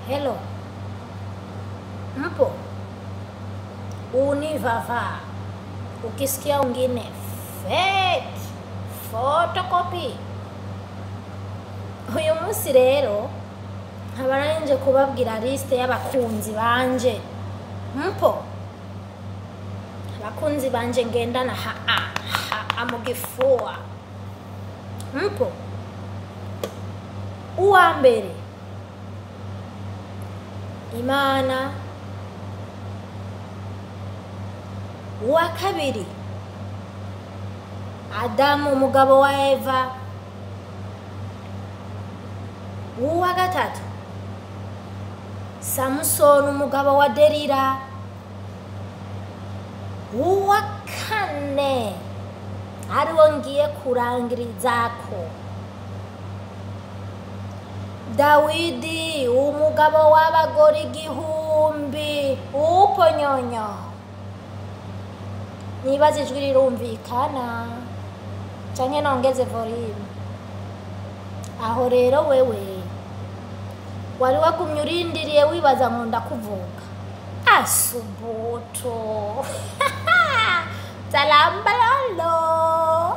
Hello. Mpo? Univava. Ukisikia ungine fake photocopy. Uyu munsi rero nkaba nanje kubabwira liste y'abakunzi banje. Mpo? Abakunzi banje ngendana ha a ha a mu gifua. Mpo? Uwa mbere Imana uwa kabiri Adamu umugabo wa Eva uwa gatatu Samusoni umugabo wa Delila uwa kane ariwo ngiye kurangirizako Dawidi umugabo w'abagore igihumbi uponyonyo nibaza ijwi rirumvikana canke nongeze volume aho rero wewe wari wagumye urindiriye wibaza ngo ndakuvuga asubuto salambalolo